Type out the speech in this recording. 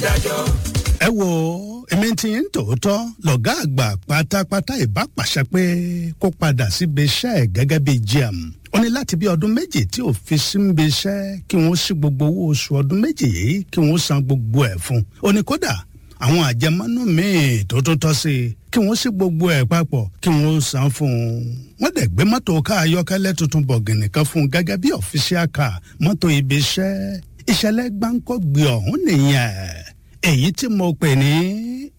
ẹ wo èmi ti ń tòótọ́ lọ́gá àgbà pátápátá ìbá pàṣẹ pé kó padà síbi iṣẹ́ ẹ̀ gẹ́gẹ́ bí gm ó ní láti bí ọdún méjì tí ò fi síbi iṣẹ́ kí wọ́n sí gbogbo owó oṣù ọdún méjì yìí kí wọ́n san gbogbo ẹ̀ fún un ó ní kódà àwọn àjẹmọ́nú míì tó tó tọ́ sí i kí wọ́n sí gbogbo ẹ̀ papọ̀ kí wọ́n san fún un wọ́n dẹ̀ gbé mọ́tò ká ayọ́kẹ́lẹ́ tuntun bọ̀gìnì kan fún un gẹ́gẹ́ bí ọ̀fíṣíà ká mọ́tò ibi iṣẹ́ ìṣẹ̀lẹ̀ gbáǹkọ́ gbé ọ̀hún nìyẹn èyí tí mo pè ní